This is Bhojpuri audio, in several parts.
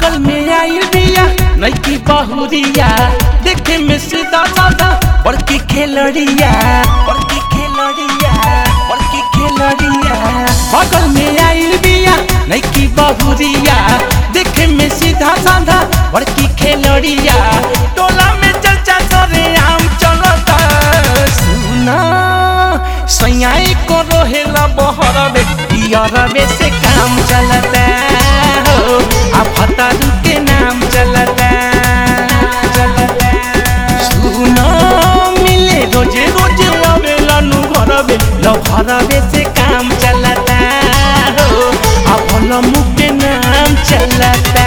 बगल में आइल बिया नैकी बहुरिया देखे में सीधा साधा बड़की खेलड़िया बड़की खेलड़िया बड़की खेलड़िया बगल में आइल बिया नैकी बहुरिया देखे में सीधा साधा बड़की खेलड़िया टोला में चर्चा करे आम चलता सुना सैयाई को रोहेला बहरबे इयरबे से काम चलता हो आ फतारू के नाम चलता चलता सुना मिले रोजे रोजे लवे लनु घरबे ल घरबे से काम चलता हो आ भल मुख के नाम चलता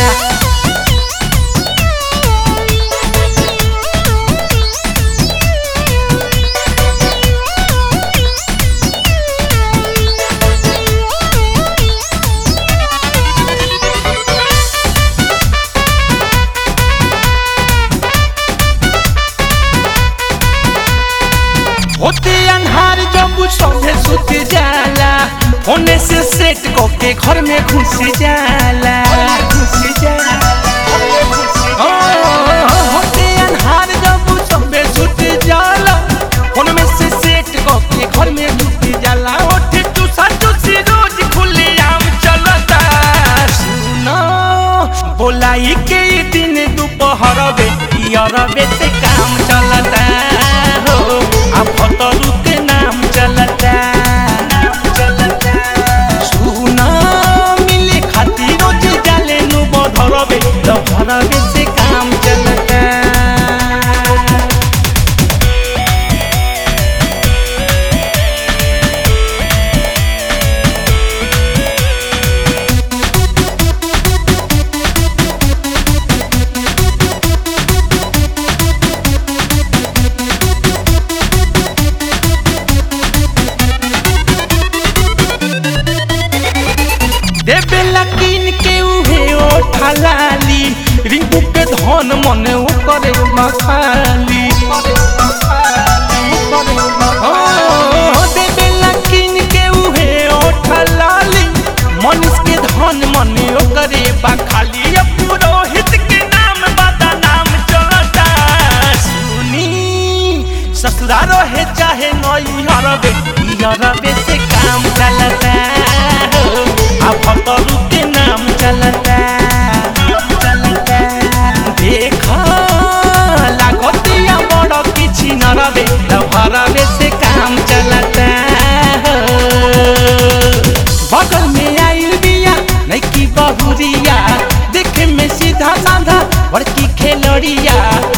होते अन्हार जब सौंधे सुत जाला होने से सेट के घर में घुस जाला घुस जाला ओ, होते अन्हार जब सौंधे सुत जाला होने में से सेट के घर में घुस जाला ओठे चूसा चूसी रोज खुले आम चलता सुनो बोलाई के ई दिन दोपहर बे इयरबे से काम चलता हो आ फतरू के नाम चलता चलता सुना मिले खातिर रोज जाले नु बधरबे ल भरबे से काम चलता देवेला किन के उहे ओठा लाली रिंकू के धन मने उ करे मखाली ओ, देवेला किन के उहे ओठा लाली मनीष के धन मने उ करे बखाली अब पुरोहित के नाम बता नाम चलता सुनी ससुरा रहे चाहे नई हरबे हरबे से काम चलता हो आ फतरू के नाम चलता चलता देख लागतिया बड़ किछि न रबे त भरबे से काम चलता हो बगल में आइल बिया नैकी बहुरिया देखे में सीधा साधा बड़की खेलड़िया